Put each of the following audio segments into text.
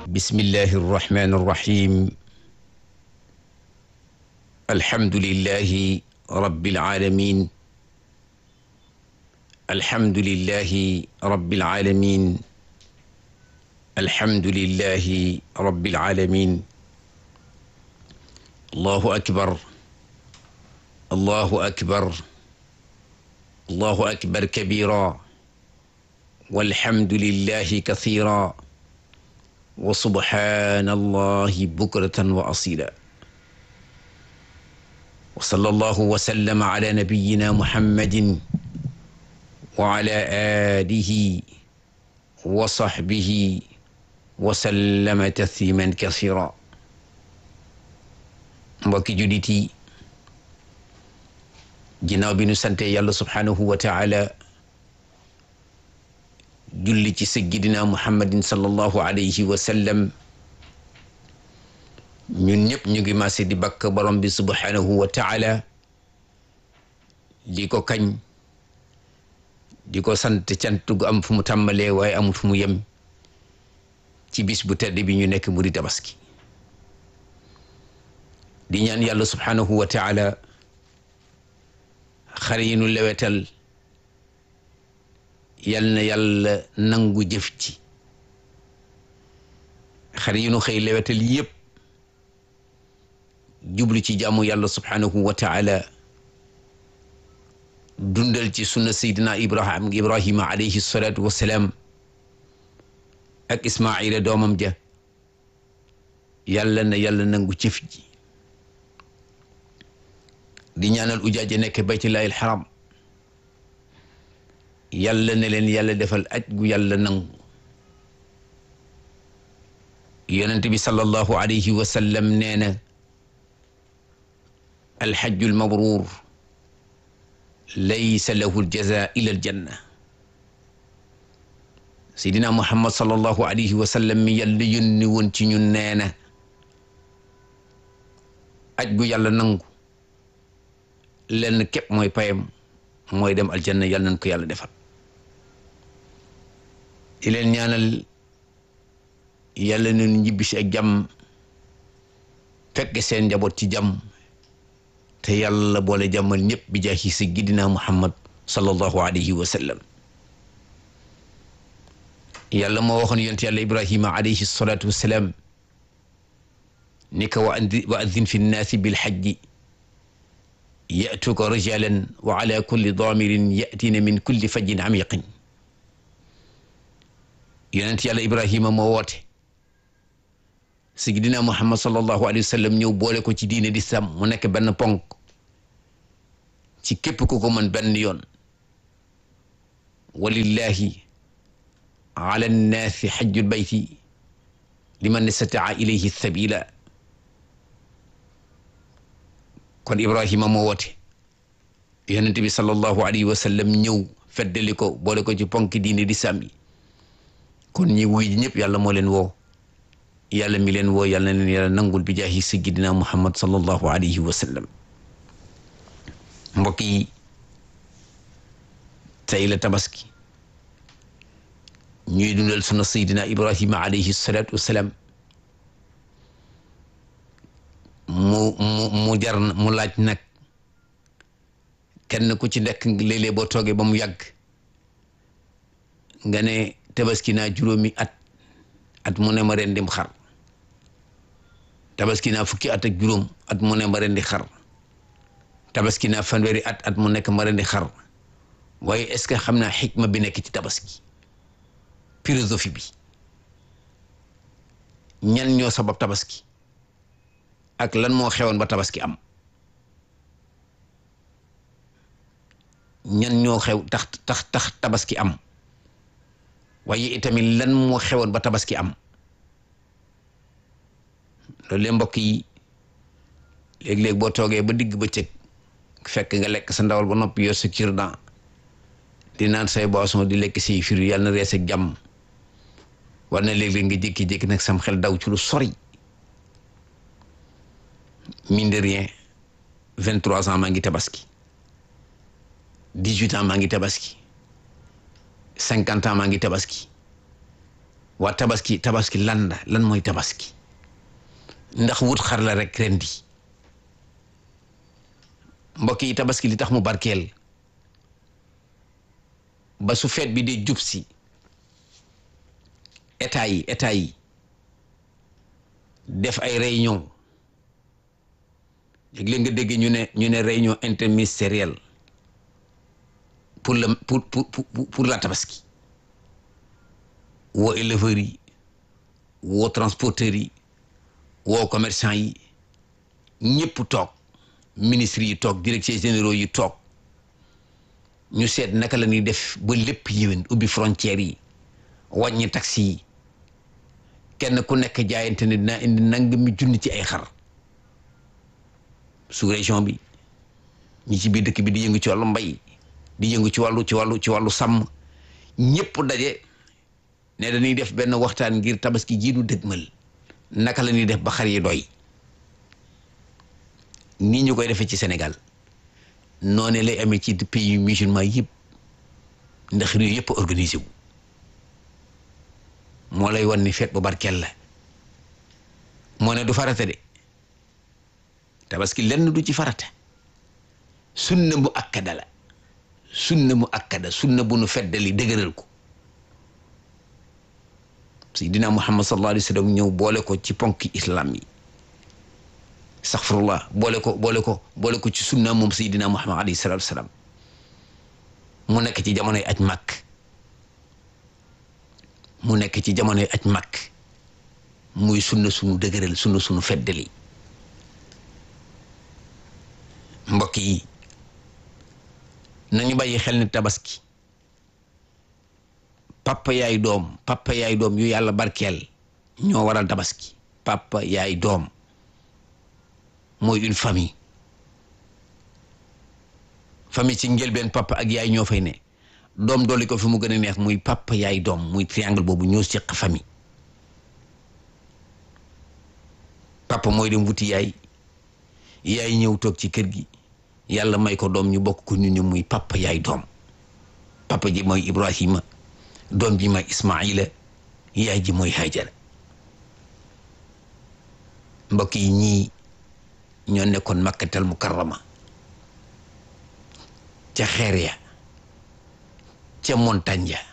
bismillahi irrahmani irrahim alhamdulillahi rabbil alamin alhamdulillahi rabbil alamin alhamdulillahi rabbil alamin allahu akbar allahu akbar allahu akbar kabira walhamdulillahi kathira wa subhanallahi bukratan wa asila wa sallallahu wa sallama ala nabiyyina muhammadin wa ala alihi wa sahbihi wa sallama tasliman kasira mbokki jullit yi ginnaaw bi nu sante yàlla subhanahu wa taala julli ci sayyidina muhammadin sallallahu alayhi wa sallam ñun ñëpp ñu ngi maase di bakk borom bi subhanahu wa taala di ko kañ di ko sant cant gu am fu mu tàmbalee waaye amul fu mu yem ci bis bu tedd bi ñu nekk mu di tabaski di ñaan yàlla subhanahu wa taala xar yi nu lewetal yal na yàlla nangu jëf ci xar yi nu xëy lewetal yépp jublu ci jaamu yàlla subhanahu wa taala dundal ci sunna seydina ibrahim ibrahima alayhi salatu wassalaam ak ismaila doomam ja yàlla na yàlla nangu jëf ji di ñaanal ujaaja nekk baytullahi alxaram yàlla ne leen yàlla defal aj gu yàlla nangu yonent bi sallallahu alayhi wa sallam nee na alxajju almabruur laysa lahu aljaza ila aljanna seydina muhammad sallallahu alayhi wa sallam mi yàlla yónni woon ci ñun nee na aj gu yàlla nangu lenn képp mooy payam mooy dem aljanna yàlla nañ ko yàlla defal di leen ñaanal yàlla nañu ñibbi si ak jàmm fekk seen njaboot ci jàmm te yàlla boole jàmmal ñëpp bi jaahi sayyidina muhammad sallallahu alayhi wa sallam yàlla moo waxoon yonent yàlla ibrahima alayhi salatu wassalaam ni ko wa addin fi nnaasi bilhajji yatuka rijalan wa ala kulli daamirin yatina min kulli fajjin amiqin yonent yàlla ibrahima moo woote sayyidina muhammad sallallahu alayhi wa sallam ñëw boole ko ci diine di sam mu nekk benn ponk ci képp ku ko mën benn yoon walillahi ala nnaasi xajjul bayti liman istataa ilayhi sabila kon ibrahima moo woote yonent bi sallallahu alayhi wa sallam ñëw feddali ko boole ko ci ponk diine di sàmmi kon ñi wuy ñëpp yàlla moo leen woo yàlla mi leen woo yàlla na leen yàlla nangul bi jaahi sayyidina muhammad sallallahu alayhi wa sallam mbokk yi tey la tabaski ñuy dundal sunu sayyidina ibrahima alayhi salatu wassalam mu mu mu jar mu laaj nag kenn ku ci nekk léeg-léeg boo toogee ba mu yàgg nga ne tabaski naa juróomi at at mu ne ma rendim xar tabaski naa fukki at ak juróom at mu ne ma rendi xar tabaski naa fanweeri at at mu nekk ma rendi xar waaye est-ce que xam naa xikma bi nekk ci tabaski philosophie bi ñan ñoo sabab tabaski ak lan moo xewoon ba tabaski am ñan ñoo xew tax tax tax tabaski am waaye itamit lan moo xewoon ba tabaski am loolu le mbokk yi léeg-léeg boo toogee ba digg bëccëg fekk nga lekk sa ndawal ba noppi yor sa cure-dent di naan say boisson di lekk say fir yàlla na rees ak jàmm war na léeg-léeg nga jékki-jékki nag sam xel daw ci lu sori mine de rien vingt trois ans maa ngi tabaski dix huit ans maa ngi tabaski cinquante ans maa ngi tabaski waa tabaski tabaski lan la lan mooy tabaski ndax wut xar la rek rendi mbokk yi tabaski li tax mu barkeel ba su feet bi di jub si état yi état yi def ay réunion léeg-léeg nga dégg ñu ne ñu ne réunion interministérielle pour le pour pour pour la tabaski woo éleveurs yi woo transporteurs yi woo commerçant yi ñëpp toog ministres yi toog directeurs généraux yi toog ñu seet naka la ñuy def ba lépp yéwén ubbi frontières yi wàññi taxi yi kenn ku nekk jaayante ne dinaa indi nangami junni ci ay xar sous région bi ñi ci biir dëkk bi di yëngu ci wàllu mbay di yëngu ci wàllu ci wàllu ci wàllu sàmm ñëpp daje ne dañuy def benn waxtaan ngir tabaski jiitu dëgmal naka la ñuy def ba xar yi doy nii ñu koy defee ci Sénégal noonu lay amee ci pays musulman yëpp ndax réew yëpp organisé wu moo lay wan ni feet bu barkeel la moo ne du farata de tabaski lenn du ci farata sunna mu akkada la sunna mu akkada sunna bu nu feddali dëgëral ko Seydina Muhammad sallallahu alayhi wa sallam ñëw boole ko ci ponki islam yi astaghfirullah boole ko boole ko boole ko ci sunna moom Seydina Muhammad alayhi salatu wasalam mu nekk ci jamonoy aj màkk mu nekk ci jamonoy aj màkk muy sunna sunu dëgëral sunna sunu feddali mbokk yi nañu bàyyi xel ni tabaski papa yaay doom papa yaay doom yu yàlla barkeel ñoo waral tabaski papa yaay doom mooy une famille famille ci njëlbeen papa ak yaay ñoo fay ne doom dolli ko fi mu gën a neex muy papa yaay doom muy triangle boobu ñoo seq famille papa mooy dem wuti yaay yaay ñëw toog ci kër gi yàlla may ko doom ñu bokk ko ñu ñu muy papa yaay doom papa ji mooy Ibrahima doom ji mooy Ismaila yaay ji mooy Hajara mbokk yi ñii ñoo nekkoon makkatal mukarrama ca xeer ya ca montagne ya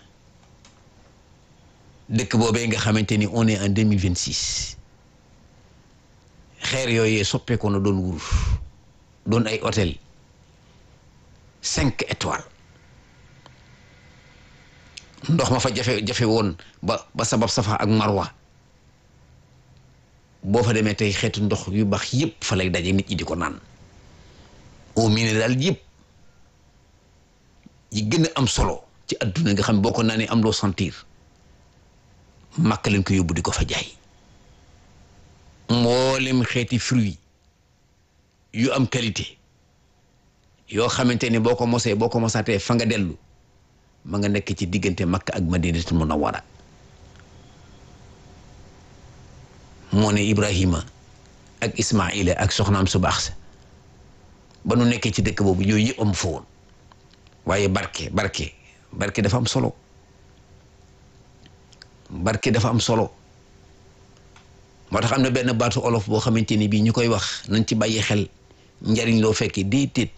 dëkk boobee nga xamante ni on est en deux mille vingt six xeer yooyee soppeeku na doon wurus doon ay hôtel cinq étoiles ndox ma fa jafe jafe woon ba ba sabab safa ak marwa boo fa demee tey xeetu ndox yu baax yépp fa lay daje nit ñi di ko naan eau minérale yépp yi gën a am solo ci adduna nga xam boo ko naanee am loo sentir màkk leen ko yóbbu di ko fa jaay mboolem xeeti fruit yu am qualité yoo xamante ni boo ko mosee boo ko mosaatee fa nga dellu ma nga nekk ci diggante Makka ak Madinatul Munawwara moo ne Ibrahima ak Ismaila ak soxnaam su baax sa ba nu nekkee ci dëkk boobu yooyu yëpp am fa woon waaye barke barke barke dafa am solo barke dafa am solo moo tax am na benn baatu olof boo xamante ni bii ñu koy wax nañ ci bàyyi xel njariñ loo fekke déedéet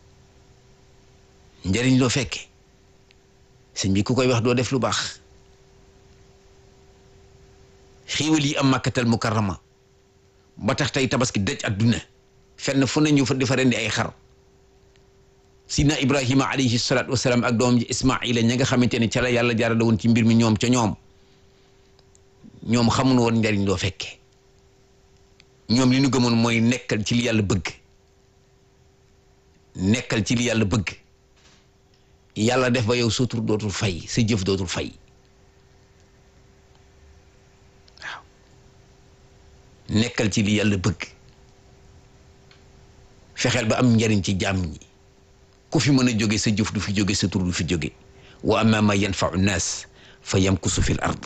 njariñ loo fekke sëñ bi ku koy wax doo def lu baax xiiwal yi am màkkatal mukarrama ba tax tey tabaski dëj adduna fenn fu ne ñu fa di fa rendi ay xar sidna ibrahima alayhi salaatu wasalaam ak doom ji ismaila ña nga xamante ne ca la yàlla jaarale woon ci mbir mi ñoom ca ñoom ñoom xamuñu woon njariñ loo fekke ñoom li ñu gëmoon mooy nekkal ci li yàlla bëgg nekkal ci li yàlla bëgg yàlla def ba yow sa tur dootul fay sa jëf dootul fay waaw nekkal ci li yàlla bëgg fexeel ba am njariñ ci jàmm ñi ku fi mën a jóge sa jëf du fi jóge sa tur du fi jóge wa amma ma yanfau nnaas fa yamkusu fil ard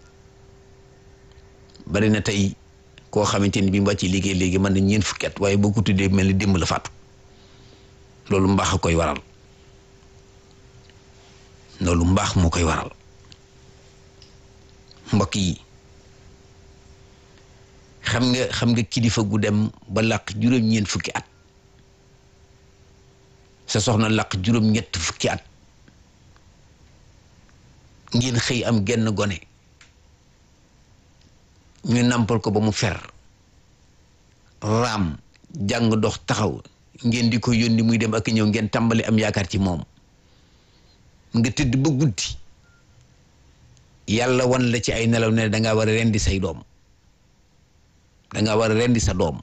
bari na tey koo xamante ni bi mu wàcc liggéey léegi mën na ñeent fukki at waaye boo ko tuddee mel ni démb la faatu loolu mbaax a koy waral loolu mbaax moo koy waral mbokk yi xam nga xam nga kilifa gu dem ba làq juróom-ñeent fukki at sa soxna làq juróom-ñett fukki at ngeen xëy am genn gone ñu nampal ko ba mu fer raam jàng dox taxaw ngeen di ko yónni muy dem ak ñëw ngeen tàmbali am yaakaar ci moom nga tëdd ba guddi yàlla wan la ci ay nelaw ne dangaa war a rendi say doom dangaa war a rendi sa doom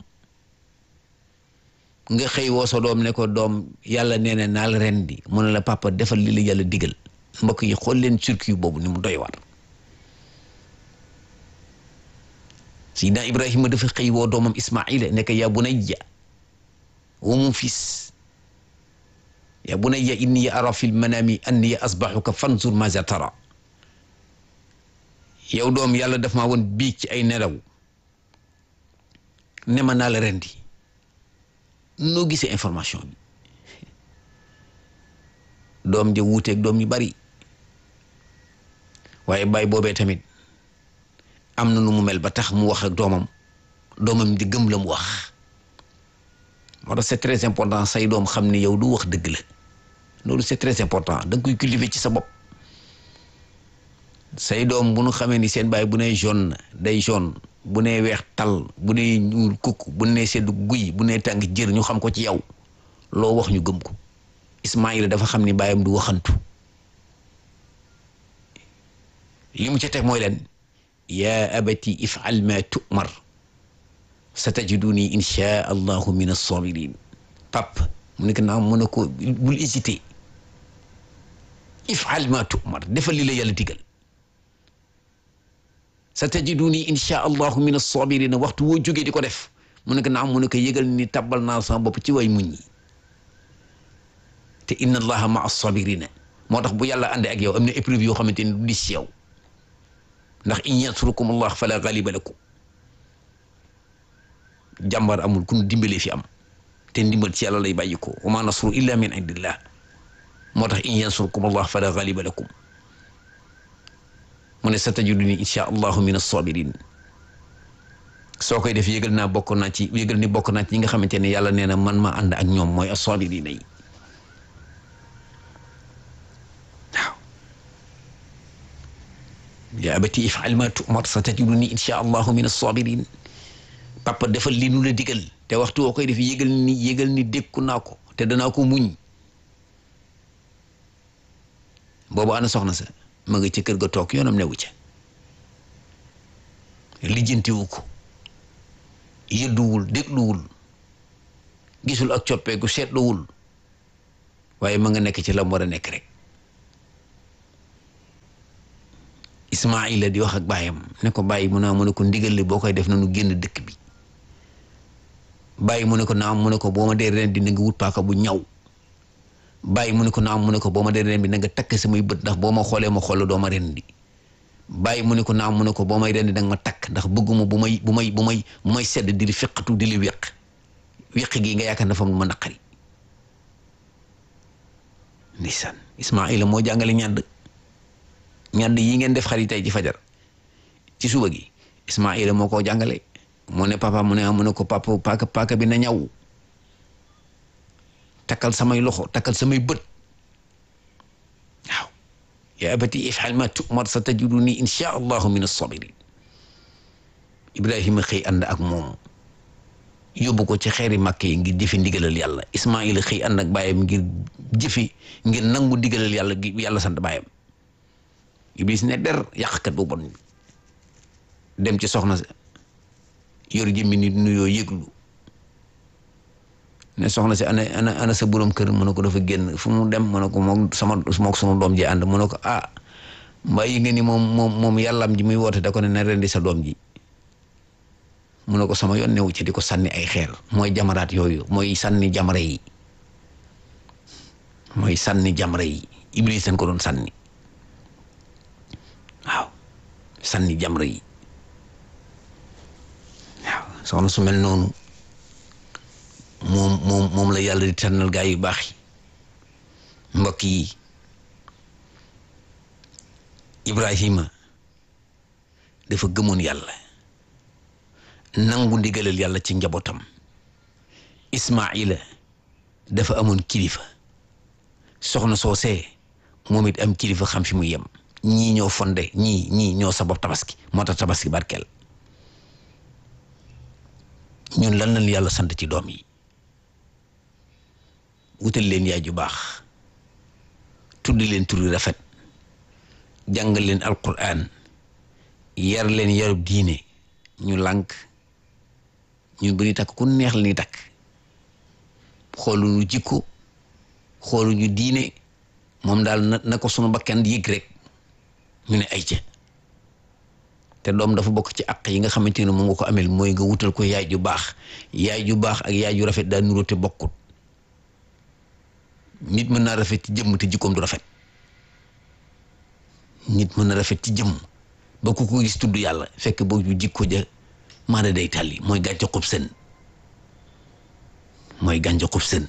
nga xëy woo sa doom ne ko doom yàlla nee na naa la rendi mu ne la papa defal li la yàlla digal mbokk yi xool leen circuit boobu ni mu doy war Seydina Ibrahima dafa xëy woo doomam Ismaila ne ko yaa bunayya wa mon fils yaa bunayya inni ara fil manami anni asbahuka fanzur maza tara yow doom yàlla daf maa woon biig ci ay nelaw ne ma naa la rendi noo gisee information bi doom ja wuuteeg doom yu bari waaye baay boobee tamit am na nu mu mel ba tax mu wax ak doomam doomam di gëm la mu wax moo tax c'est très important say doom xam ne yow du wax dëgg la loolu c'est très important da nga koy cultiver ci sa bopp say doom bu nu xamee ni seen baay bu nee jaune day jaune bu nee weex tal bu nee ñuul kukk bu nee sedd guy bu nee tàng jër ñu xam ko ci yow loo wax ñu gëm ko Ismaïla dafa xam ni baayam du waxantu li mu ca teg mooy leen yaa abati ifal ma tu'mar satajiduni insha allahu min as-sabirin pap mu nekk naa mu ne ko bul hésité ifal ma tu'mar defal li la yàlla digal satajiduni insha allahu min as-sabirin waxtu woo jógee di ko def mu nekk naa mu ne ko yëgal ni tabbal naa sama bopp ci way muñ ñi te inna allaha ma as-sabirina moo tax bu yàlla àndee ak yow am na épreuve yoo xamante ni du dis ci yow ndax in yansurukum allah fala ghaliba lakum jàmbar amul ku nu dimbalee fi am te ndimbal ci yàlla lay bàyyi ko wa ma nasru illa min indillah moo tax in yansurukum allah fala ghaliba lakum mu ne satajiduni insha allahu min as-sabirin soo koy def yëgal naa bokk naa ci yëgal ni bokk naa ci ñi nga xamante ne yàlla nee na man ma ànd ak ñoom mooy as-sabirina yi yaa abati if'al ma tu'mar satajiduni insha allahu min as-sabirin papa defal li nu la digal te waxtu woo koy def yëgal ni yëgal ni dékku naa ko te danaa ko muñ boobu ana soxna sa ma nga ci kër ga toog yoonam newu ca lijjantiwu ko yëdduwul dégluwul gisul ak coppeeku seetluwul waaye ma nga nekk ci lam war a nekk rek Ismaila di wax ak baayam ne ko bàyyi mu ne mu ne ko ndigal li boo koy def na nu génn dëkk bi bàyyi mu ne ko naam mu ne ko boo ma dee ren di na nga wut paaka bu ñaw bàyyi mu ne ko naam mu ne ko boo ma dee ren bi na nga takk samay bët ndax boo ma xoolee ma xool doo ma ren di bàyyi mu ne ko naam mu ne ko boo may ren di danga ma takk ndax bëgguma bu may bu may bu may bu may sedd di li feqatu di li wéq wéq gi nga yaakaar dafa ma naqari ndeysaan Ismaila moo jàngale ñàdd ñàdd yi ngeen def xarit tey ci fajar ci suba gi Ismaila moo ko jàngale mu ne papa mu ne mu ne ko papa paaka paaka bi na ñaw takkal samay loxo takkal samay bët waaw yaa abati if'al ma tu'mar satajiduni insha allahu min as-sabirin Ibrahima xëy ànd ak moom yóbbu ko ci xeeri màkk yi ngir jëfe ndigalal yàlla Ismaila xëy ànd ak baayam ngir jëfe ngir nangu ndigalal yàlla gi yàlla sant baayam Iblis ne der yàqkat bu bon dem ci soxna sa yor jëmmi nit nuyoo yëglu ne soxna si ana ana ana sa borom kër mu ne ko dafa génn fu mu dem mu ne ko moom sama mook sama doom ji ànd mu ne ko ah mbaa yi nga ni moom moom moom yàllaam ji muy woote da ko ne na rendi sa doom ji mu ne ko sama yoon newu ci di ko sànni ay xeer mooy jamaraat yooyu mooy sànni jamra yi mooy sànni jamra yi iblis dañ ko doon sànni waaw sànni jamra yi waaw soxna su mel noonu moom moom moom la yàlla di tànnal gaa yu baax yi mbokk yi Ibrahima dafa gëmoon yàlla nangu ndigalal yàlla ci njabootam Ismaila dafa amoon kilifa soxna soosee moom it am kilifa xam fi mu yem ñii ñoo fonde ñii ñii ñoo sabab tabaski moo tax tabaski barkeel ñun lan lañ yàlla sant ci doom yi wutal leen yaay ju baax tudd leen turi rafet jàngal leen alquran yar leen yarub diine ñu lànk ñun bu ñuy takk ku neex la ñuy takk xooluñu jikko xooluñu diine moom daal na na ko sunu bakkan yëg rek ñu ne ay ca te doom dafa bokk ci àq yi nga xamante ne mu nga ko amel mooy nga wutal ko yaay ju baax yaay ju baax ak yaay ju rafet daa nuroo te bokkut nit mën naa rafet ci jëmm te jikkoom du rafet nit mën na rafet ci jëmm ba ku ko gis tudd yàlla fekk boobu jikko ja maana day tàlli mooy gàncax xub sën mooy gàncax xub sën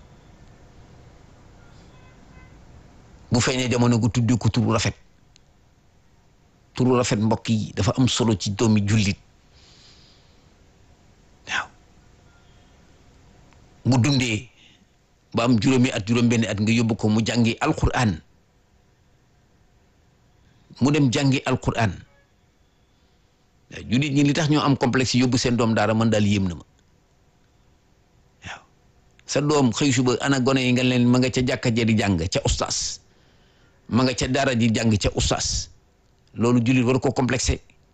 bu feeñee jamono gu tuddi ko turu rafet turu rafet mbokk yi dafa am solo ci doomi jullit waaw bu dundee ba am juróomi at juróom benni at nga yóbbu ko mu jàngi alquran mu dem jàngi alquran waaw jullit ñi li tax ñoo am complexe yóbbu seen doom daara man daal yéem na ma waaw sa doom xëy suba ana gone yi nga leen ma nga ca jàkka ja di jàng ca ustaas ma nga ca daara di jàng ca ustaas loolu jullit war ko complexé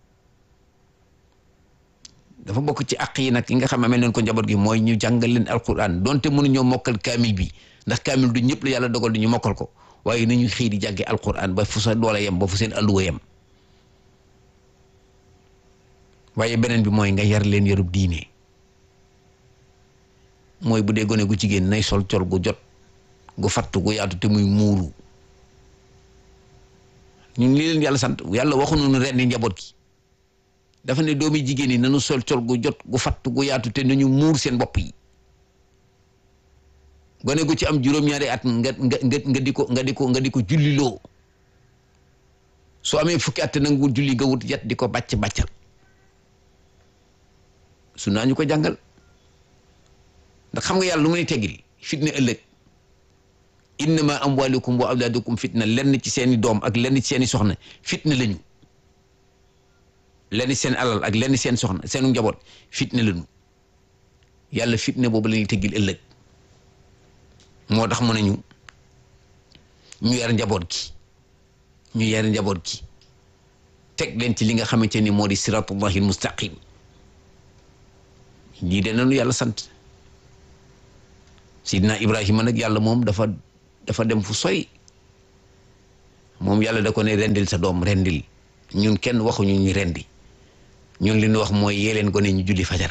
dafa bokk ci àq yi nag yi nga xam ne amee nañ ko njaboot gi mooy ñu jàngal leen alquran donte mënuñoo mokkal kaamil bi ndax kaamil du ñëpp la yàlla dogal di ñu mokkal ko waaye nañu xëy di jànge alquran ba fu sa doole yem ba fu seen alluwa yem waaye beneen bi mooy nga yar leen yarub diine mooy bu dee gone gu jigéen nay sol col gu jot gu fattu gu yaatu te muy muuru ñun lii leen yàlla sant yàlla waxuñu nu ren njaboot gi dafa ne doomi jigéen yi nañu sol col gu jot gu fatt gu yaatu te nañu muur seen bopp yi gone gu ci am juróom-ñaari at nga nga nga nga di ko nga di ko nga di ko julliloo soo amee fukki at nag wut julli nga wut yat di ko bàcc bàccal su naa ñu ko jàngal ndax xam nga yàlla lu mu ne teggil fitna ëllëg innama amwalukum wa awlaadukum fitna lenn ci seeni doom ak lenn ci seeni soxna fitna lañu lenn seen alal ak lenn seen soxna seenu njaboot fitna lañu yàlla fitna boobu la ñuy teggil ëllëg moo tax mu ne ñu ñu yar njaboot gi ñu yar njaboot gi teg leen ci li nga xamante ni moo di siratullahi mustaqim lii de nanu yàlla sant sidna ibrahima nag yàlla moom dafa dafa dem fu sori moom yàlla da ko ne rendil sa doom rendil ñun kenn waxuñu ñu rendi ñun li ñu wax mooy yee leen gone ñu julli fajar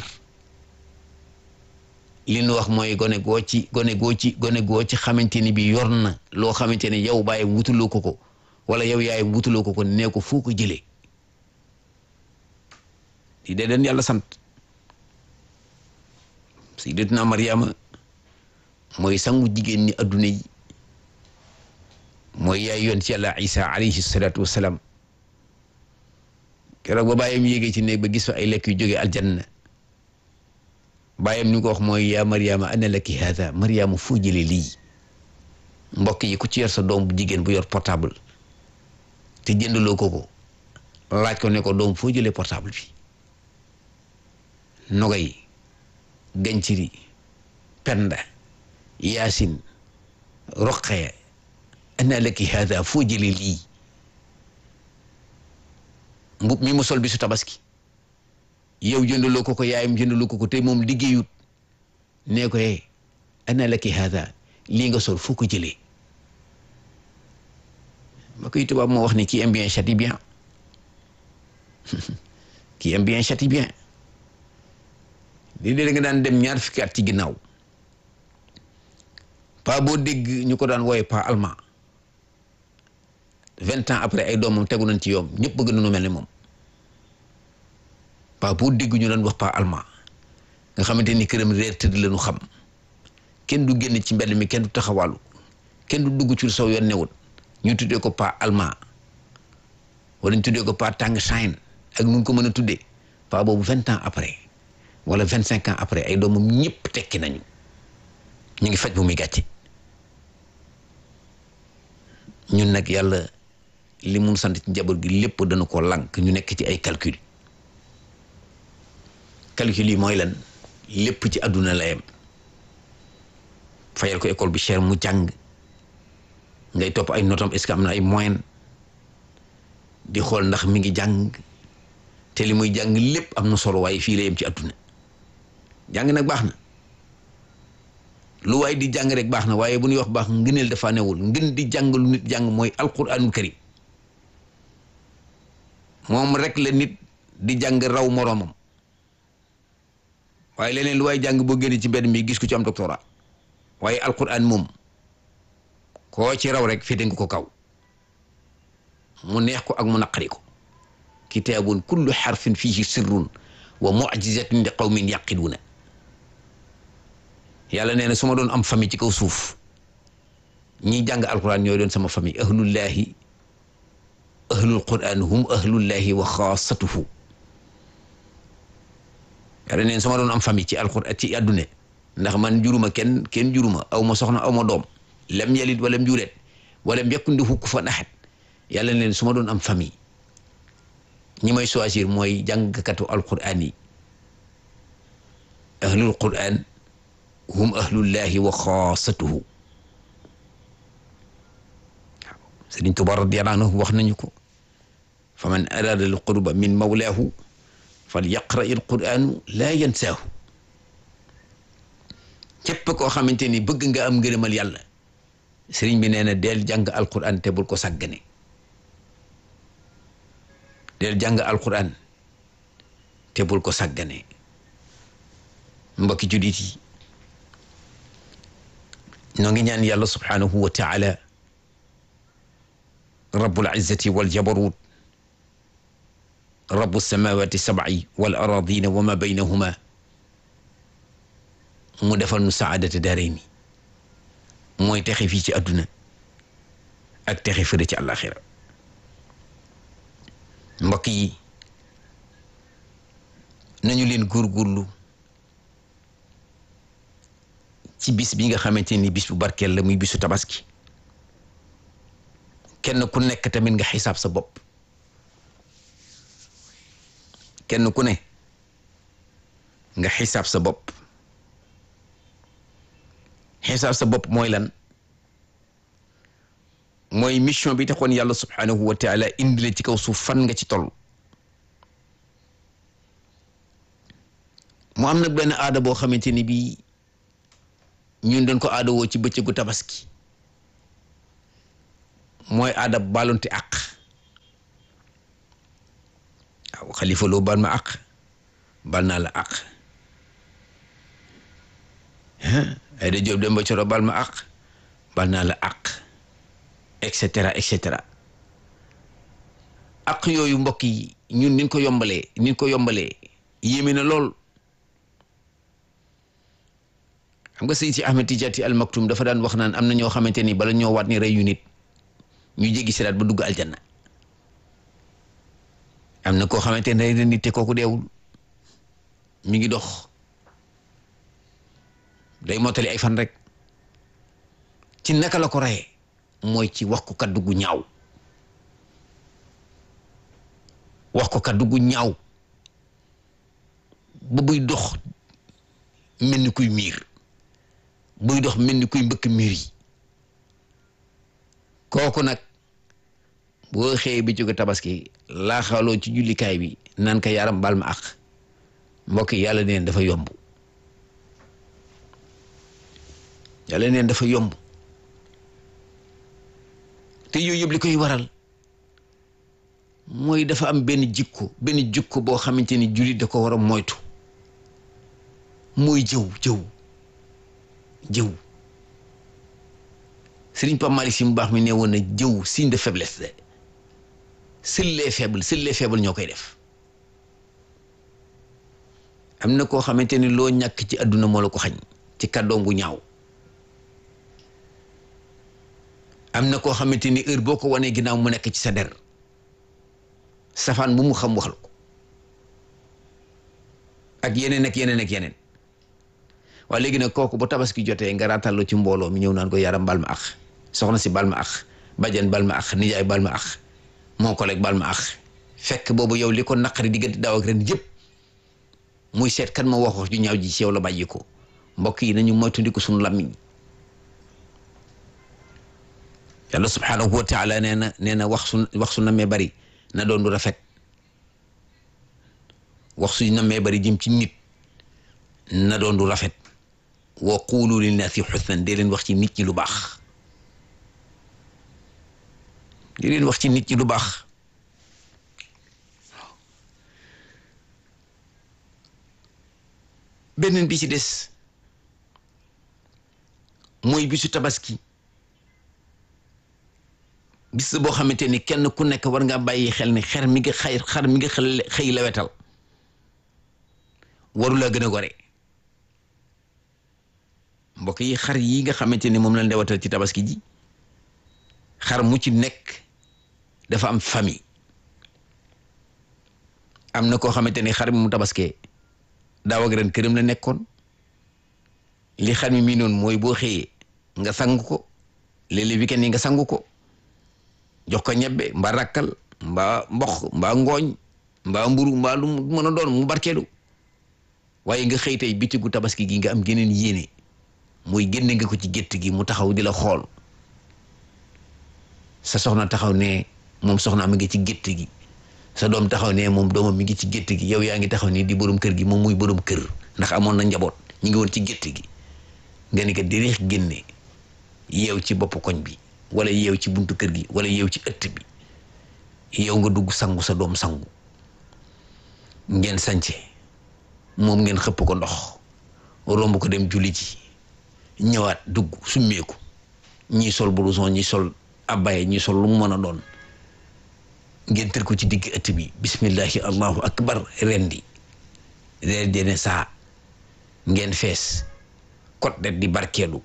li ñu wax mooy gone goo ci gone goo ci gone goo ci xamante ni bi yor na loo xamante ni yow bàyyi wutuloo ko ko wala yow yaay wutuloo ko ko nee ko foo ko jëlee di dee den yàlla sant sayyidatuna Maryama mooy sangu jigéen ñi adduna yi mooy yaay yoon ci yàlla Isa alayhi salaatu wassalaam keroog ba bàyyam yéegee ci néeg ba gis fa ay lekk yu jógee aljanna bàyyam ni ko wax mooy yaa Maryama ana laki haada Maryama foo jëlee lii mbokk yi ku ci yor sa doom bu jigéen bu yor portable te jëndaloo ko ko laaj ko ne ko doom foo jëlee portable bi nogay ganciri penda yaasin roqee ana laki haada foo jëlee lii mbub mi mu sol bi su tabaski yow jëndaloo ko ko yaayam jëndaloo ko ko te moom liggéeyut nee ko eh ana laki haada lii nga sol foo ko jëlee ba koy tubaab moo wax ni qui aime bien châtie bien qui aime bien châtie bien lii de nga daan dem ñaar fukki at ci ginnaaw pa boo dégg ñu ko daan wooye pa allemand vingt ans après ay doomam tegu nañ ci yoom ñëpp bëgg nañu mel ni moom pa boo dégg ñu daan wax pa allemand nga xamante ni këram reer tëdd lañu xam kenn du génn ci mbedd mi kenn du taxawaalu kenn du dugg ci saw yoon newut ñu tuddee ko pa allemand wala ñu tuddee ko pa tàng sayn ak nu ko mën a tuddee paa boobu vingt ans après wala vingt cinq ans après ay doomam ñëpp tekki nañu ñu ngi faj bu muy gàcce ñun nag yàlla li mun sant ci njaboot gi lépp dana ko lànk ñu nekk ci ay calcul calcul yi mooy lan lépp ci àdduna la yem fayal ko école bi cher mu jàng ngay topp ay notam est-ce que am na ay moyen di xool ndax mi ngi jàng te li muy jàng lépp am na solo waaye fii la yem ci àdduna jàng nag baax na lu waaye di jàng rek baax na waaye bu ñuy wax baax ngëneel dafa newul ngën di jàng lu nit jàng mooy alquranul karim moom rek la nit di jàng raw moroomam waaye leneen lu waaye jàng boo génne ci mbedd mi gis ko ci am doctorat waaye alquran moom koo ci raw rek féete nga ko kaw mu neex ko ak mu naqari ko kitaabun kullu xarfin fihi sirrun wa mucjizatun li qawmin yaqiluuna yàlla nee na su ma doon am famille ci kaw suuf ñiy jàng alquran ñooy doon sama famille ahlullahi ahlul quran hum ahlullahi wa xaasatuhu yàlla nee na su ma doon am famille ci alquran ci àdduna ndax man juruma kenn kenn juruma aw ma soxna aw ma doom lam yalid walam yulet walam yakun lahu kufuwan ahad yàlla neen su ma doon am famille ñi may choisir mooy jàngkatu alquran yi ahlul quran hum ahlullahi wa xaasatuhu waaw Sëriñ Tuubaa radiyallaahu anhu wax nañu ko fa man araada al qurba min mawlaahu fal yaqra il quranu laa yansaahu képp koo xamante ni bëgg nga am ngërëmal yàlla sëriñ bi nee na del jàng alquran te bul ko sàggane del jàng alquran te bul ko sàggane mbokki julit yi ñoo ngi ñaan yàlla subhanahu wa taala rabbul izzati wal jabarut rabbu samawati sab'i wal aradina wa ma baynahuma mu defal nu saadata daarayni mooy texe fii ci àdduna ak texe fële ci àllaaxira mbokk yi nañu leen góorgóorlu ci bis bi nga xamante ni bis bu barkeel la muy bisu tabaski kenn ku nekk tamit nga xisaab sa bopp kenn ku ne nga xisaab sa bopp xisaab sa bopp mooy lan mooy mission bi taxoon yàlla subhanahu wa taala indi la ci kaw suuf fan nga ci toll mu am nag benn aada boo xamante ni bii ñun dañ ko aada woo ci bëccëgu tabaski mooy aada baalonte àq waaw xalifa loo baal ma àq baal naa la àq ay da jóob dem ba coro baal ma àq baal naa la àq et cetera et cetera àq yooyu mbokk yi ñun niñ ko yombalee niñ ko yombalee yéeme na lool xam nga sëñ si Ahmed Tidiane Al Maktoum dafa daan wax naan am na ñoo xamante ni bala ñoo waat ni rey yu nit ñu jéggi siraat ba dugg aljanna am na koo xamante ne rey na nit te kooku deewul mi ngi dox day mottali ay fan rek ci naka la ko reyee mooy ci wax ko kaddu gu ñaaw wax ko kaddu gu ñaaw ba buy dox mel ni kuy miir buy dox mel ni kuy mbëkk miir yi kooku nag boo xëyee bi jóge tabaski laaxaloo ci jullikaay bi naan ka yaram bal ma ak mbokk yi yàlla neen dafa yomb yàlla neen dafa yomb te yooyu yëpp li koy waral mooy dafa am benn jikko benn jikko boo xamante ni jullit da ko war a moytu mooy jëw jëw jëw Sëriñ Pape Malick Sy mu baax mi ne woon na jëw signe de faiblesse de seuls les faibles seuls les faibles ñoo koy def am na koo xamante ni loo ñàkk ci àdduna moo la ko xañ ci kàddoom bu ñaaw am na koo xamante ni heure boo ko wanee ginnaaw mu nekk ci sa der safaan bu mu xam waxal ko ak yeneen ak yeneen ak yeneen waaye léegi nag kooku bu tabaski jotee nga raatallu ci mbooloo mi ñëw naan ko yaram bal ma ax soxna si bal ma ax bajan bal ma ax nijaay bal ma ax mon collègue bal ma ax fekk boobu yow li ko naqari diggante daaw ak ren yëpp muy seet kan ma wax wax ju ñaaw ji ci yow la bàyyi ko mbokk yi nañu moytandiku suñu lammiñ yàlla subhaanahu wa taala nee na nee na wax su wax su namee bari na doon du rafet wax su namee bari jëm ci nit na doon du rafet wa quulu linnaasi xusnan dee leen wax ci nit ñi lu baax dee leen wax ci nit ñi lu baax beneen bi ci des mooy bisu tabaski bis boo xamante ni kenn ku nekk war nga bàyyi xel ni xer mi nga xay xar mi nga xëy la wetal waru la gën a gore mbokk yi xar yi nga xamante ni moom lañ lewatal ci tabaski ji xar mu ci nekk dafa am famille am na koo xamante ni xar mi mu tabaskee daaw ak ren këram la nekkoon li xar mi mii noonu mooy boo xëyee nga sang ko léeg-léeg weekend yi nga sangu ko jox ko ñebbe mbaa rakkal mbaa mboq mbaa ngooñ mbaa mburu mbaa lu mën a doon mu barkeelu waaye nga xëy tey bitigu tabaski gi nga am geneen yéene mooy génne nga ko ci gétt gi mu taxaw di la xool sa soxna taxaw ne moom soxna mi ngi ci gétt gi sa doom taxaw ne moom doomam mi ngi ci gétt gi yow yaa ngi taxaw ni di borom kër gi moom muy borom kër ndax amoon na njaboot ñu ngi woon ci gétt gi nga ni ko dirix génne yeew ci bopp koñ bi wala yeew ci buntu kër gi wala yeew ci ëtt bi yow nga dugg sangu sa doom sangu ngeen sance moom ngeen xëpp ko ndox romb ko dem julli ji ñëwaat dugg summeeku ñii sol blouson ñii sol abbaye ñii sol lu mu mën a doon ngeen tër ko ci digg ëtt bi bismillahi allahu akbar rendi reer dene saa ngeen fees kot det di barkeelu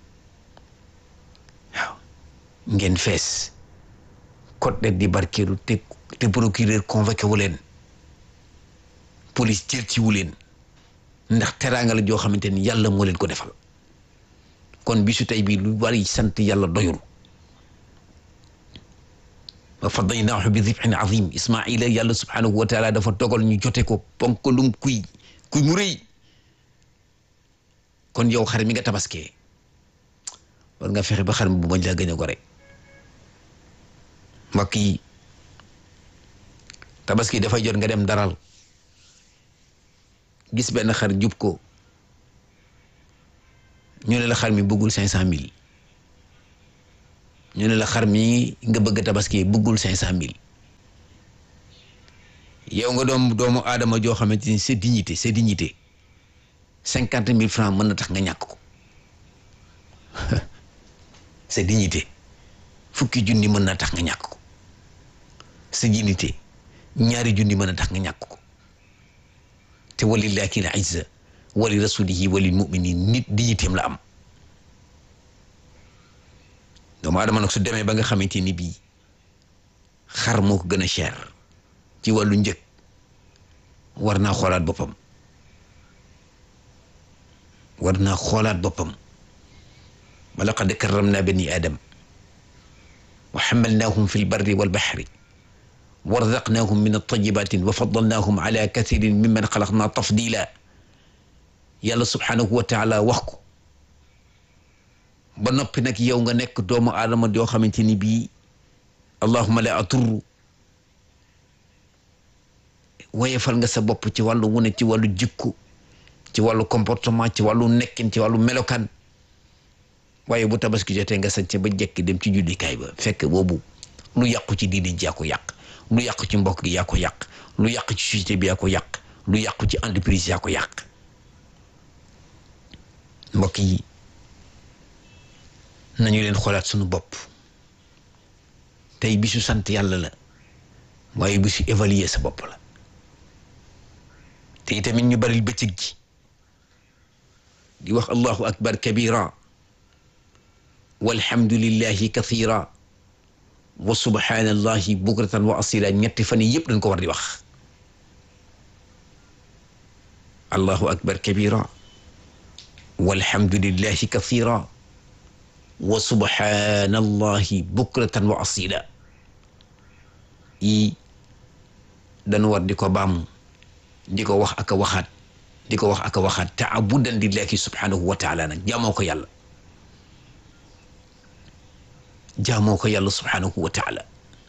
waaw ngeen fees kot det di barkeelu te te procureur convoqué wu leen police jël ci wu leen ndax teraanga la joo xamante ni yàlla moo leen ko defal kon bisu tey bii lu bari sant yàlla doyul wa fadaynaahu bi dibhin azim ismaila yàlla subhanahu wa taala dafa dogal ñu jote ko ponkalum kuy kuy mu rëy kon yow xar mi nga tabaskee war nga fexe ba xar mi bu bañ laa gën a gore mbokk yi tabaski dafay jot nga dem daral gis benn xar jub ko ñu ne la xar mi bëggul cinq cent mille ñu ne la xar mi nga bëgg tabaski bëggul cinq cent mille yow nga doom doomu aadama joo xamante ni sa dignité sa dignité cinquante mille francs mën na tax nga ñàkk ko sa dignité fukki junni mën na tax nga ñàkk ko sa dignité ñaari junni mën na tax nga ñàkk ko te walillahi al izza wali rasulihi wali muminin nit dignitéem la am doomu aadama nag su demee ba nga xamante ni bii xar moo ko gën a cher ci wàllu njëg war naa xoolaat boppam war naa xoolaat boppam wa laqad karramna bani aadam wa xamalnaahum fi lbarri walbaxri wa razaqnaahum min altayibatin wa faddalnaahum ala kathirin mimman xalaqna tafdila yàlla subhanahu wa taala wax ko ba noppi nag yow nga nekk doomu aadama yoo xamante ni bii allahuma la atur wayefal nga sa bopp ci wàllu wune ci wàllu jikko ci wàllu comportement ci wàllu nekkin ci wàllu melokaan waaye bu tabaski jotee nga sañse ba jekki dem ci jullikaay ba fekk boobu lu yàqu ci diine ji yaa ko yàq lu yàqu ci mbokk gi yaa ko yàq lu yàqu ci société bi yaa ko yàq lu yàqu ci entreprise yaa ko yàq mbokk yi nañu leen xoolaat suñu bopp tey bisu sant yàlla la waaye bisu évaluer sa bopp la te itamit ñu baril bëccëg ji di wax allahu akbar kabira walhamdulillahi kathira wa subhanallahi bukratan wa asila ñetti fan yi yëpp dañ ko war di wax allahu akbar kabira walhamdulillahi kathira wa subhanallahi bukratan wa asila yi dañu war di ko baamu di ko wax aka waxaat di ko wax aka waxaat taabudan lillahi subhanahu wa taala nag jaamoo ko yàlla jaamoo ko yàlla subhanahu wa taala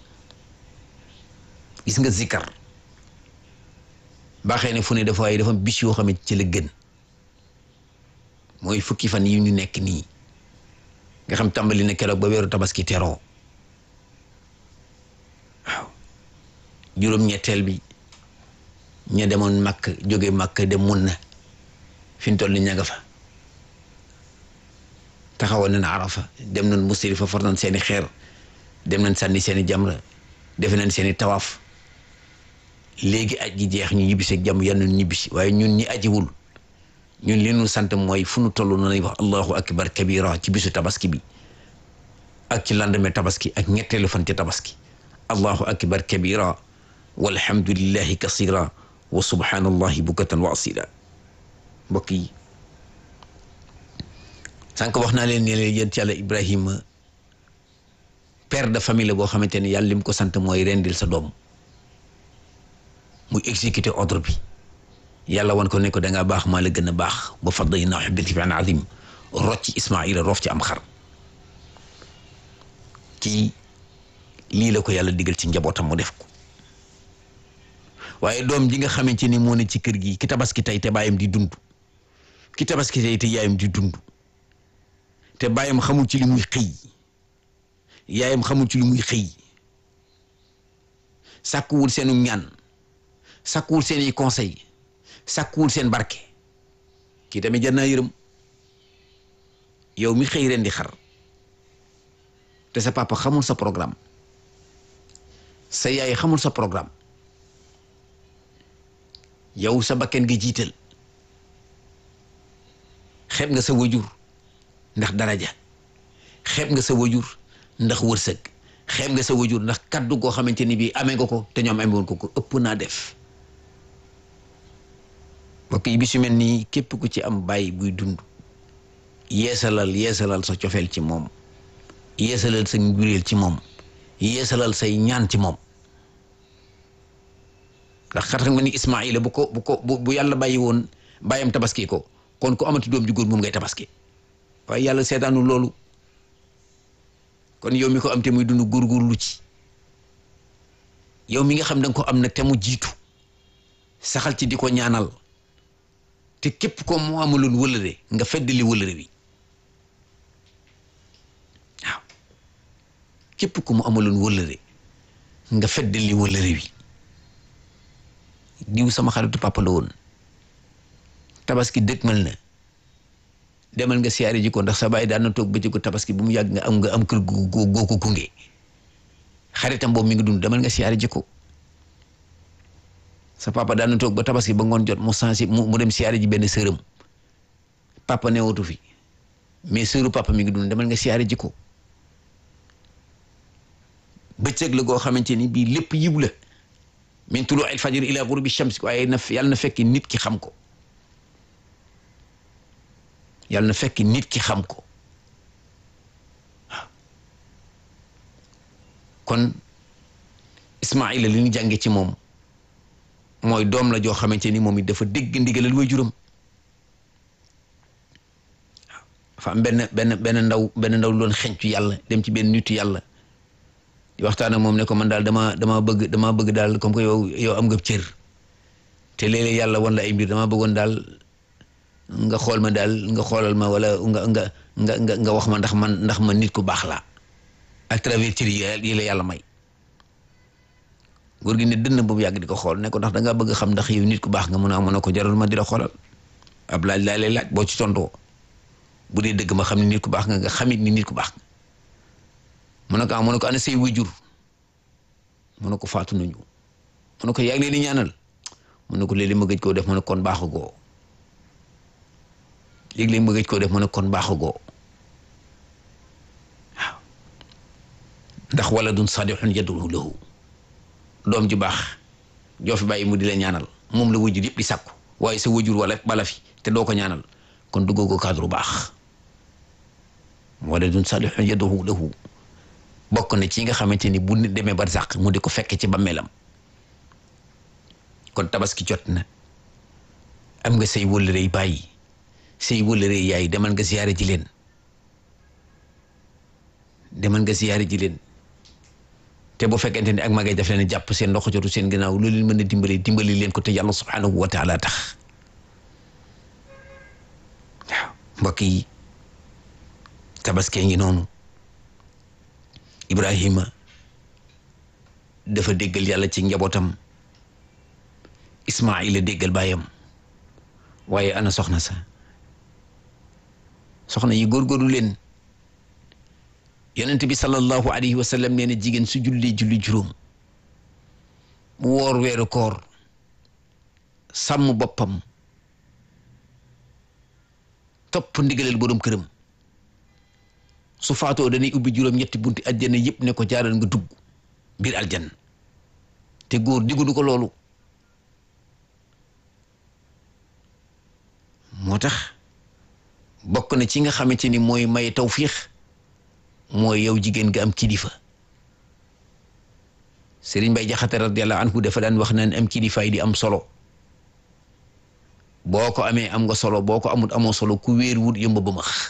gis nga zikar baaxee ne fu ne dafa waaye dafa bis yoo xam ne ci la gën mooy fukki fan yi ñu nekk nii nga xam tàmbali na keroog ba weeru tabaski teroo waaw juróom-ñetteel bi ña demoon makk jóge makk dem mun na fi ñu toll ni ña nga fa taxawoon nañ arafa dem nañ musdalifa for nañ seeni xeer dem nañ sànni seeni jamra defe nañ seeni tawaaf léegi aj gi jeex ñu ñibbisi ak jàmm yal na ñibbisi waaye ñun ñi ajiwul ñun li ñu sant mooy fu nu toll na nañ wax allahu akbar kabira ci bisu tabaski bi ak ci lendemain tabaski ak ñetteelu fan ci tabaski allahu akbar kabira walhamdulillahi kasira wa subhanallahi bukatan wa asila mbokk yi sànq wax naa leen ne leen yéen ci yàlla ibrahima père de famille la boo xamante ne yàlla lim ko sant mooy rendil sa doom muy exécuter ordre bi yàlla wan ko ne ko da ngaa baax maa la gën a baax ba fadaynaahu bil kibrin azim rocc Ismaila roof ci am xar kii lii la ko yàlla digal ci njabootam mu def ko waaye doom ji nga xamante ni moo ne ci kër gi ki tabaski tey te baayam di dund ki tabaski tey te yaayam di dund te baayam xamul ci li muy xëy yaayam xamul ci li muy xëy sàkkuwul seenu ñaan sàkkuwul seeni conseil sàkkuwul seen barke kii tamit jar naa yërëm yow mi xëy ren di xar te sa papa xamul sa programme sa yaay xamul sa programme yow sa bakken nga jiital xeeb nga sa wajur ndax daraja xeeb nga sa wajur ndax wërsëg xeeb nga sa wajur ndax kaddu goo xamante ni bii amee nga ko te ñoom amee woon ko ko ëpp naa def mbokk yi bi su mel nii képp ku ci am bàyyi buy dund yeesalal yeesalal sa cofeel ci moom yeesalal sa njureel ci moom yeesalal say ñaan ci moom ndax xam nga ni Ismaila bu ko bu ko bu yàlla bàyyi woon bàyyam tabaski ko kon ku amati doom ju góor moom ngay tabaski waaye yàlla seetaanu loolu kon yow mi ko am te muy dund góorgóorlu ci yow mi nga xam da nga ko am nag te mu jiitu saxal ci di ko ñaanal te képp ko mu amaloon wëlëre nga feddali wëlëre wi waaw képp ko mu amaloon wëlëre nga feddali wëlëre wi diw sama xaritu papa la woon tabaski dëkkmal na demal nga siyaare ji ko ndax sa baay daan na toog bëccëgu tabaski bu mu yàgg nga am nga am kër gu goo ko gunge xaritam boobu mi ngi dund demal nga siyaare ji ko sa papa daan na toog ba tabaski ba ngoon jot mu sensi mu mu dem siyaare ji benn sërëm papa newatu fi mais sëru papa mi ngi dund demal nga siyaare ji ko bëccëg la goo xamante ni bii lépp yiw la min tuluu il fajr ila ghurubi shams waaye na yàlla na fekk nit ki xam ko yàlla na fekk nit ki xam ko waaw kon Ismaila li ñu jànge ci moom mooy doom la joo xamante ni moom it dafa dégg ndigalal waajuram waaw dafa am benn benn benn ndaw benn ndaw loon xencu yàlla dem ci benn nitu yàlla di waxtaan ak moom ne ko man daal dama dama bëgg dama bëgg daal comme que yow yow am nga cër te léeg-léeg yàlla wan la ay mbir dama bëggoon daal nga xool ma daal nga xoolal ma wala nga nga nga nga nga wax ma ndax man ndax man nit ku baax laa à travers cër yi la yàlla may góor gi ne dënn boobu yàgg di ko xool ne ko ndax da ngaa bëgg xam ndax yow nit ku baax nga mun a mën a ko jaral ma di la xoolal ab laaj laa lay laaj boo ci tontoo bu dee dëgg ma xam ne nit ku baax nga nga xamit ni nit ku baax nga mu ne ko ah mu ne ko ana say wajur mu ne ko faatu nañu mu ne ko yaa ngi leen di ñaanal mu ne ko léeg-léeg ma gëj koo def mu ne kon baaxagoo léeg-léeg ma gëj koo def mu ne kon baaxagoo waaw ndax wala dun sadixun yad'u lahu doom ju baax joo fi bàyyi mu di la ñaanal moom la wajur yëpp di sàkku waaye sa wajur wala bala fi te doo ko ñaanal kon duggoo ko cadre bu baax waladun salihun yad'u lahu bokk na ci nga xamante ni bu nit demee barzaq mu di ko fekk ci bàmmeelam kon tabaski jot na am nga say wëllërey bàyyi say wëllërey yaay demal nga ziyaare ji leen demal nga ziyaare ji leen te bu fekkente ni ak magay def leen jàpp seen loxo jotu seen gannaaw lu leen mën a dimbali dimbali leen ko te yàlla subhanahu wa taala tax waaw mbokk yi tabaskee ngi noonu Ibrahima dafa déggal yàlla ci njabootam Ismaila déggal baayam waaye ana soxna sa soxna yi góorgóorlu leen yonent bi sallallahu alayhi wa sallam nee na jigéen su julli julli juróom mu woor weeru koor sàmm boppam topp ndigaleel borom këram su faatoo dañuy ubbi juróom ñetti bunti aljanna yëpp ne ko jaaral nga dugg biir aljanna te góor diggu ko loolu moo tax bokk na ci nga xamante ni mooy may tawfiix mooy yow jigéen nga am kilifa Sëriñ Bay Jaxate radiyallahu anhu dafa daan wax naan am kilifaay di am solo boo ko amee am nga solo boo ko amut amoo solo ku wéer wut yëmba ba max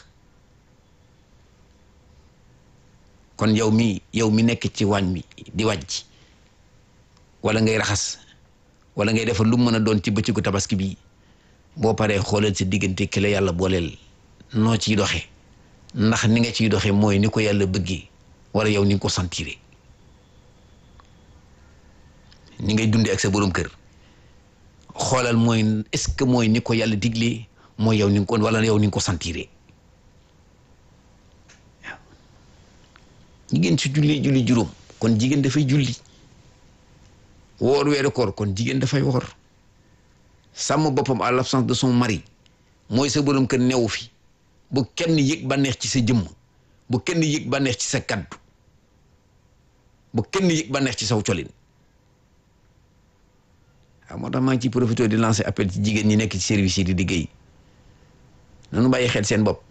kon yow mi yow mi nekk ci waañ mi di wàjj wala ngay raxas wala ngay defar lu mën a doon ci bëccëgu tabaski bi boo paree xoolal sa diggante ki la yàlla booleel noo ciy doxe ndax ni nga ciy doxe mooy ni ko yàlla bëggee wala yow ni nga ko sentiré ni ngay dundee ak sa borom kër xoolal mooy est-ce que mooy ni ko yàlla diglee mooy yow ni nga ko wala yow ni nga ko sentiré waaw jigéen su julli julli juróom kon jigéen dafay julli woor weeru koor kon jigéen dafay woor sàmm boppam à l'absence de son mari mooy sa borom kër newu fi bu kenn yëg bànneex ci sa jëmm bu kenn yëg bànneex ci sa kaddu bu kenn yëg bànneex ci saw colin waaw moo tax maa ngi ciy profité di lancer appel ci jigéen ñi nekk ci service yi di liggéey nanu bàyyi xel seen bopp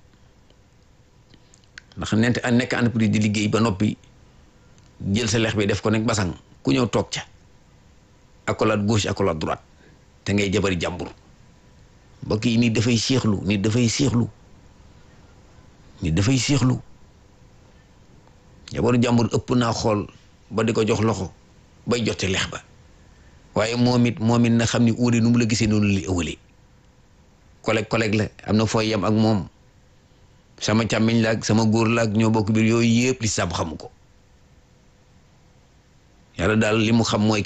ndax nent nekk entreprise di liggéey ba noppi jël sa lex bi def ko nekk basang ku ñëw toog ca accolade gauche accolade droite te ngay jabari jàmbur mbokk yi nit dafay séexlu nit dafay séexlu nit dafay séexlu jabaru jàmbur ëpp naa xool ba di ko jox loxo bay jote lex ba waaye moom it moom it na xam ni uude nu mu la gisee noonu li ëwalee collègue collègue la am na fooy yem ak moom sama càmmiñ la ak sama góor la ak ñoo bokk biir yooyu yëpp li sàmm xamu ko yàlla daal li mu xam mooy